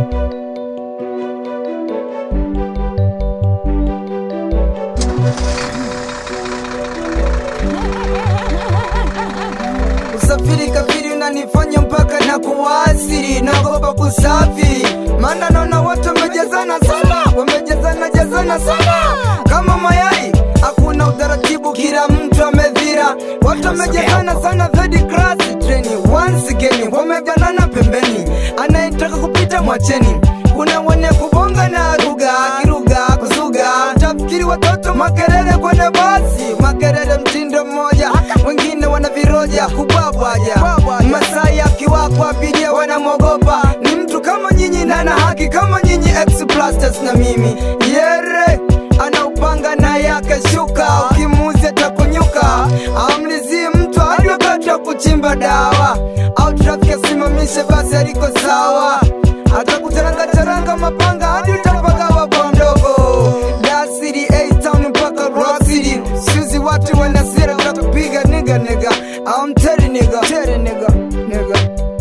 Usafiri kafiri unanifanya mpaka na kuwasiri, naogopa kusafiri, maana naona watu wamejazana sana, wamejazana jazana sana kama mayai, hakuna utaratibu, kila mtu amedhira, watu wamejazana sana, third class train once again, wameganana pembeni, anayetaka kupita mwacheni, kuna wenye kubonga na ruga kiruga kuzuga, tafikiri watoto makelele kwenye basi, makelele mtindo mmoja, wengine wana viroja kubwabwaja, Masai akiwakwa abiria wanamwogopa, ni mtu kama nyinyi na ana haki kama nyinyi, ex blasters na mimi yere ana upanga na yake shuka, ukimuuzi atakunyuka, amlizie mtu hadi wakati wa kuchimba dawa, au trafiki asimamishe basi aliko sawa, atakutaranga taranga mapanga hadi utapagawa kwa mdogo. Dar City, A-Town mpaka Rock City, siuzi watu wana sira, tutakupiga niga niga, I'm telling nigga, telling nigga, nigga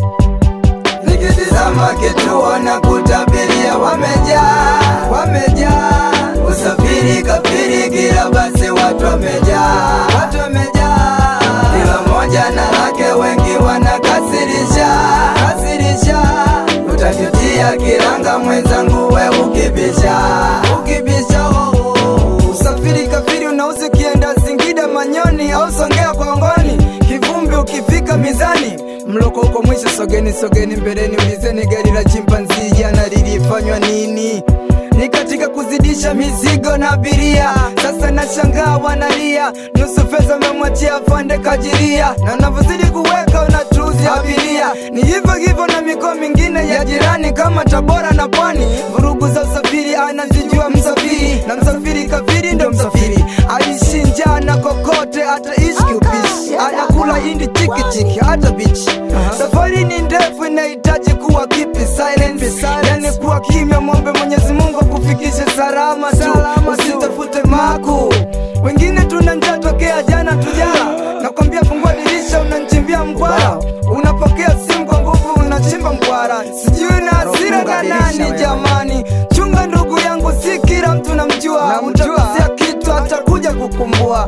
nikitizama kituo na kutabiria wamejaa, wamejaa usafiri kafiri, kila basi watu wamejaa, watu wamejaa, kila moja na lake, wengi wanakasirisha, kasirisha, utajutia kiranga mwenzangu, we ukibisha, ukibisha oh, oh, oh. Usafiri kafiri unauzi ukienda Singida, Manyoni au Songea Kongoni, kivumbi ukifika mizani mloko uko mwisho, sogeni sogeni mbeleni, ulizeni gari la chimpanzi jana lilifanywa nini? Ni katika kuzidisha mizigo na abiria, sasa nashangaa wanalia, nusu fedha memwachia afande kajiria, na navyozidi kuweka unatuzi abiria. Ni hivyo hivyo na mikoa mingine ya jirani kama Tabora na Pwani, vurugu za usafiri anazijua msafiri, na msafiri kafiri ndo msafiri, aishi njaa na kokote, ataishi kiupishi, anakula hindi chiki chiki hata bichi. Safari ni ndefu, inahitaji kuwa kipi silence, yani kuwa kimya, mwombe Mwenyezi Mungu akufikishe salama tu, usitafute maku. Wengine tuna njaa tokea jana tujala, nakwambia fungua dirisha, unanchimbia mkwara, unapokea simu kwa nguvu, unachimba mkwara, sijui na hasira na nani jamani. Chunga ndugu yangu, si kila mtu namjua, utakosea kitu atakuja kukumbua.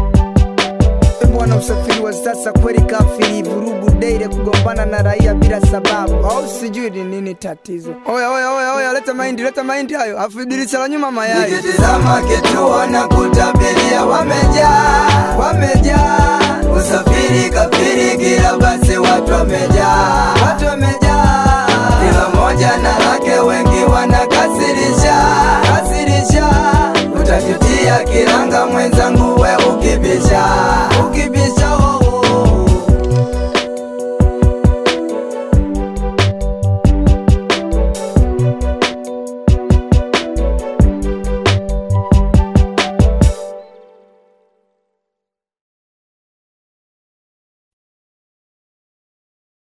Bwana, usafiri wa sasa kweli kafiri, vurugu daire, kugombana na raia bila sababu, au sijui ni nini tatizo. Oya, oya, oya, oya, leta mahindi, leta mahindi hayo, afu dirisha la nyuma mayai. Nikitizama kituo na kutabiria, wamejaa, wamejaa, usafiri kafiri, kila basi watu wamejaa, watu wamejaa, kila moja na lake, wengi wanakasirisha, kasirisha, utajutia kiranga mwenzangu, we ukibisha